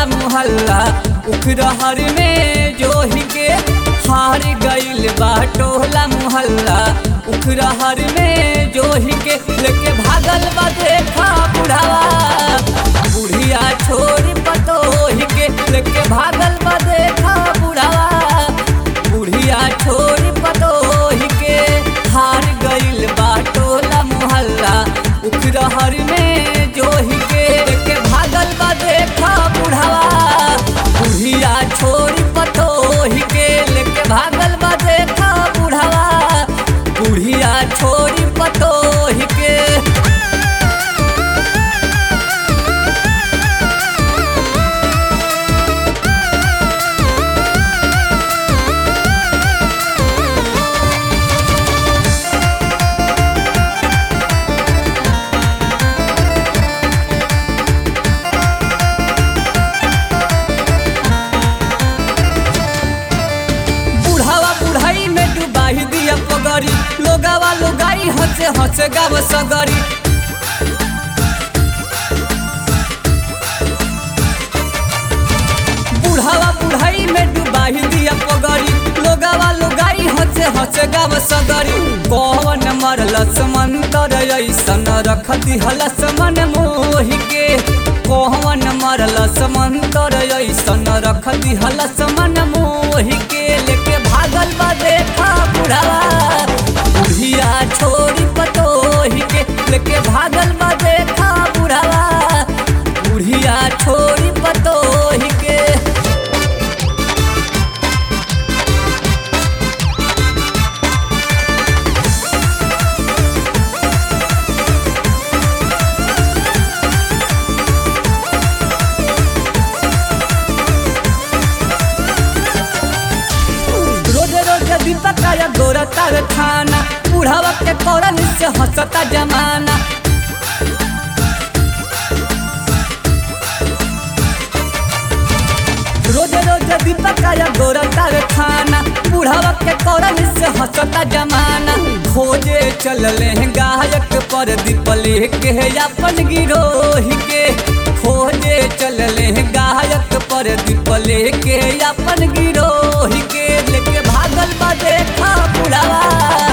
टोला मुहल्ला उखरहर में जोही के हार गइल बा टोला मुहल्ला उखरहर में जोही के लेके भागल बा देखा बुढ़ावा बुढ़िया छोड़ पतोही के लेके भागल बा देखा बुढ़ावा बुढ़िया छोड़ पतोही के हार गइल बा टोला मुहल्ला उखरहर में जोही के लेके भागल बा देखा बुढ़ावा बुढ़िया छोड़ पतोही के लेके भागल बा देखा बुढ़ावा बुढ़िया छोड़ पतोही के बुढ़ावा बुढ़ाई में डुबाही दिया पगड़ी लोगावा लोगाई हंसे हंसे गाव सगरी बुढ़ावा बुढ़ाई में डुबाही दिया पगड़ी लोगावा लोगाई हंसे हंसे गाव सगरी कौन मरलस मंतर ऐसन रख दिहलस मन मोहि के कौन मरलस मंतर ऐसन रख दिहलस मन मोहि के लेके भागल बा देखा बुढ़ावा बुढ़िया छोड़ी पतोही के लेके भागल बा देखा बुढ़ावा बुढ़िया छोड़ी पतोही के रोज रोज दीपक या गोरा तार खाना बुढ़ावा के करन से हंसता जमाना रोज रोज दीपक या गोरा तार खाना बुढ़ावा के करन से हंसता जमाना खोजे चलले हैं गायक पर दीपले के अपन गिरोही के खोजे चलले हैं गायक पर दीपले के अपन गिरोही के लेके भागल बा देखा बुढ़ावा